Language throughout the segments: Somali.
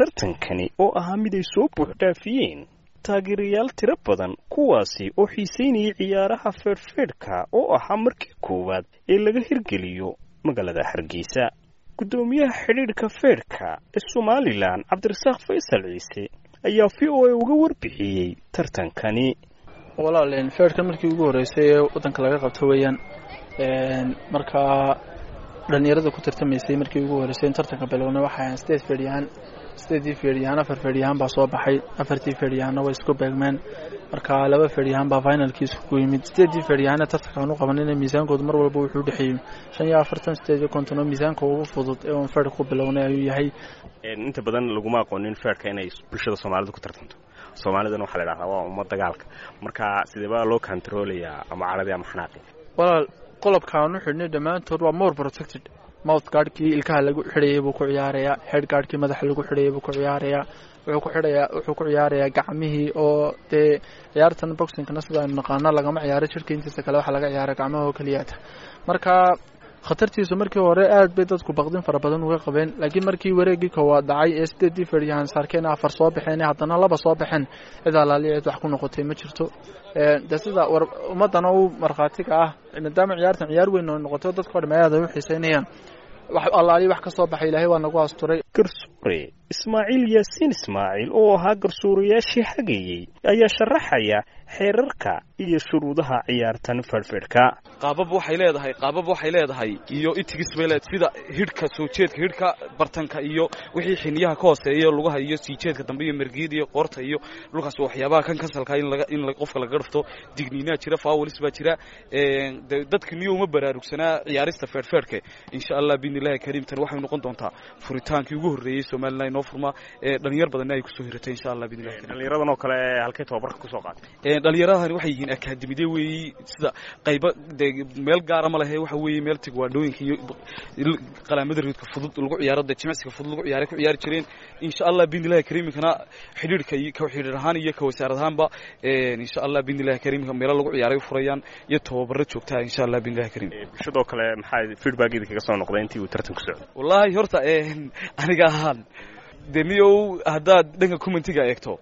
tartankani oo ahaa mid ay soo buuxdhaafiyeen taageerayaal tiro badan kuwaasi oo xiisaynayay ciyaaraha feedhfeedhka oo ahaa markii koowaad ee laga hirgeliyo magaalada hargeysa guddoomiyaha xidhiidhka feedhka ee somalilan cabdirasaaq faysal ciise ayaa v o a uga warbixiyey tartankani walaal feedhkan markii ugu horreysay ee waddanka laga qabto weeyaan markaa dhallinyarada ku tartamaysay markii ugu horreysay in tartanka bilowna waxay ahayn sideed feedhyahaan sideedii feedhyahaan afar feedhyahaan baa soo baxay afartii feedhyahaanna way isku beegmeen marka laba feedhyahaan baa finalkiisa ku yimid sideedii feedhyahaana tartankaan u qabanina miisaankoodu mar walba wuxuu udhexeeyey shan iyo afartan sideed iyo konton oo miisaanka ugu fudud ee uun feedhka ku bilownay ayuu yahay inta badan laguma aqoonin feedhka inay bulshada soomaalida ku tartanto soomaalidana waxaa la idhahdaa waa umma dagaalka marka sideebaa loo controlayaa ama caradi ama xanaaqi walaal qolobkaan u xidhnay dhammaantood waa more protected mouth gaadhkii ilkaha lagu xidhayay buu ku ciyaarayaa head gaadhkii madaxa lagu xidhayay buu ku ciyaarayaa wuxuu ku xidhayaa wuxuu ku ciyaarayaa gacmihii oo dee ciyaartan boxingkana sida aynu naqaano lagama ciyaaro jirka intiisa kale waxaa laga ciyaara gacmaha oo keliyaata marka khatartiisu markii hore aad bay dadku baqdin fara badan uga qabeen laakiin markii wareegii koowaad dhacay ee sideedii feedhyahan saarkeen afar soo baxeen haddana laba soo baxeen cid alaali cid wax ku noqotay ma jirto de sida war ummadana u markhaatiga ah maadaama ciyaartan ciyaar weyn oo noqoto dadka o dham aad ay u xiiseynayaan wax allaali wax ka soo baxay ilaahay waa nagu asturay garsuure ismaaciil yaasiin ismaaciil oo ahaa garsuurayaashii hagayey ayaa sharaxaya xeerarka iyo shuruudaha ciyaartan feedhfeedhka qaabab waxay leedahay qaabab waxay leedahay iyo itigis bay leedahay sida hidhka soo jeedka hidhka bartanka iyo wixii xiniyaha ka hooseeya lugaha iyo sii jeedka dambe iyo mergiid iyo qoorta iyo dhulkaas waxyaabaha kan kasalka in laga in qofka laga dhafto digniinaa jira faawalis baa jira dadka niyo uma baraarugsanaa ciyaarista feedhfeedhka insha allah biidnillahi kariim tan waxay noqon doontaa furitaankii ugu horreeyey somalilan inoo furmaa dhalinyar badanna ay kusoo hiratay insha allah biidnillahi kariim dhallinyaradan oo kale halkay tababarka kusoo qaatay dhallinyaradani waxay yihiin akaademide weeyi sida qayba de meel gaara ma lehe waxa weeye meel tigwaandhooyinka iyo qalaamada riidka fudud lagu ciyaaro de jimicsiga fudud lagu ciyaaray ku ciyaari jireen insha allah biidnillahi kariimkana xidhiidhka ka xidhiidh ahaan iyo ka wasaarad ahaanba insha allah biidnillahi kariimka meelo lagu ciyaaray u furayaan iyo tababaro joogtaa insha allah biidnillahi kariim bulshadoo kale maxaa feedbackeeda kaga soo noqday intii uu tartan ku socday wallaahi horta aniga ahaan de niyow haddaad dhanka commentiga eegto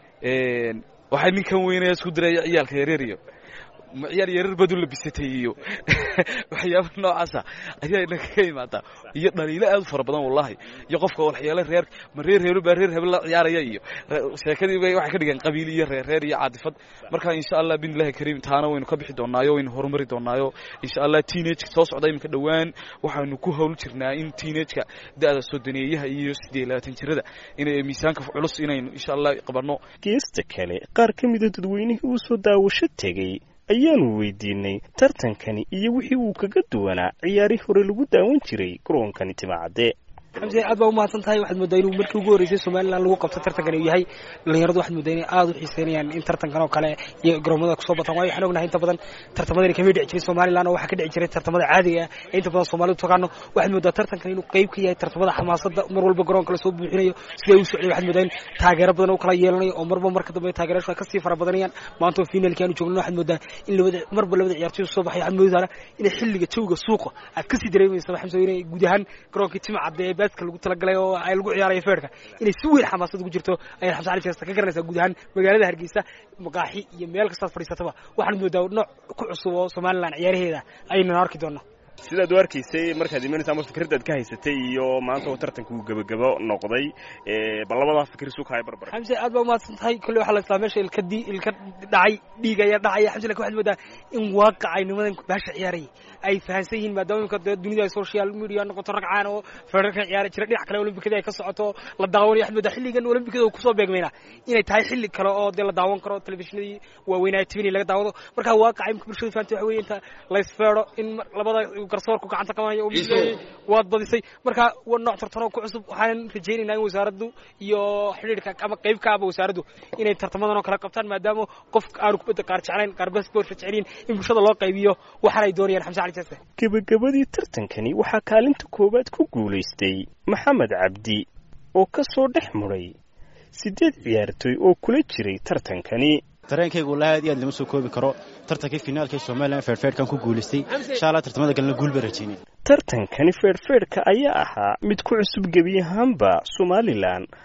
waxay ninkan weynaya isku diraya ciyaalka yareer iyo ciyaal yareer badu labisatay iyo waxyaaba noocaasa ayaa inaga ka imaadaa iyo dhaliilo aad u fara badan wallahi iyo qofka waxyaale reer ma reer hebel baa reer hebel la ciyaaraya iyo sheekadii bay waxay ka dhigeen qabiil iyo reer reer iyo caadifad marka insha allah biidnillahi kariim taana waynu ka bixi doonaayo waynu horumari doonaayo insha allah teenage soo socda iminka dhowaan waxaanu ku hawl jirnaa in teenage-ka da-da sodoneeyaha iyo siddeed labaatan jirada inay miisaanka culus inaynu insha allah qabanno geesta kale qaar ka mida dadweynihii uu soo daawasho tegey ayaanu weydiinay tartankani iyo wixii uu kaga duwanaa ciyaarihii hore lagu daawan jiray garoonkani timacadde xamse aad baa umahadsan tahay waxaad moodaa inuu markii ugu horreysay somalilan lagu qabto tartankan uu yahay dhalinyaradu waxaad moodaa inay aad u xiiseynayaan in tartankan oo kale iyo garoomada kusoo bataan waayo waxaan ognahay inta badan tartamadani kamay dhici jirin somalilan oo waxaa ka dhici jiray tartamada caadiga ah ee inta badan soomaalidu tagaano waxaad moodaa tartankan inuu qayb ka yahay tartamada xamaasada mar walba garoonka lasoo buuxinayo siday u socday waxaad moodaa in taageero badan u kala yeelanayo oo marba marka dambe taageerashu ay kasii fara badanayaan maanta oo finalkii aanu joogno waxaad moodaa in labada marba labada ciyaartoy soo baxay waxaad moodaa inay xilliga jawga suuqa aad kasii dareemaysa xamse inay guud ahaan garoonkii timcadde ee baaska lagu talagalay oo ay lagu ciyaarayo feerka inay si weyn xamaasad ugu jirto ayaad xamse cali jeesta ka garanaysaa guud ahaan magaalada hargeysa maqaaxi iyo meel kastaad fadhiisataba waxaad moodaa nooc ku cusub oo somalilan ciyaaraheeda aynan arki doonaa sidaad u arkaysay markaad imanaysa ama fikradaad ka haysatay iyo maanta oo tartanka uu gebagabo noqday bal labadaa fikir isu kahay barbar xamse aad baa umahadsan tahay kolley waxaa la islaa meesha ilka di ilka dhacay dhiig ayaa dhacaya xamse lakin waxaad moodaa in waaqacay nimadan baasha ciyaarayay ay fahansan yihiin maadaama imika dee dunida ay social media noqoto rag caan oo feerarka ciyaara jira dhinac kale olimbikada ay ka socoto la daawanayo waxaad moodaa xilligan olimbikada uu kusoo beegmayna inay tahay xilli kale oo dee la daawan karo telefishinadii waaweynaa tvni laga daawado markaa waaqacay imika bulshada fahantay waxa weye inta laysfeero in labada garsoorku gacanta qabanaya waad badisay marka waa nooc tartano ku cusub waxaan rajaynaynaa in wasaaraddu iyo xidhiidhka ama qayb ka aba wasaaraddu inay tartamadan oo kale qabtaan maadaama qof aanu kubadda qaar jeclayn qaar basportka jeceliin in bulshada loo qaybiyo waxaana ay doonayaan xamse cali jase gebagabadii tartankani waxaa kaalinta koowaad ku guulaystay maxamed cabdi oo ka soo dhex muray siddeed ciyaartoy oo kula jiray tartankani dareenkaygu wallahi aad iyo aad lama soo koobi karo tartankii finaalka ee somalilan feerfeerhkan ku guulaystay insha allah tartamada galna guul baan rajaynay tartankani feerfeerhka ayaa ahaa mid ku cusub gebi ahaanba somalilan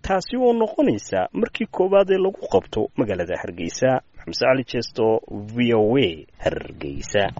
taasi oo noqonaysa markii koowaad ee lagu qabto magaalada hargeysa maxamed cali jeesto v o a hargeysa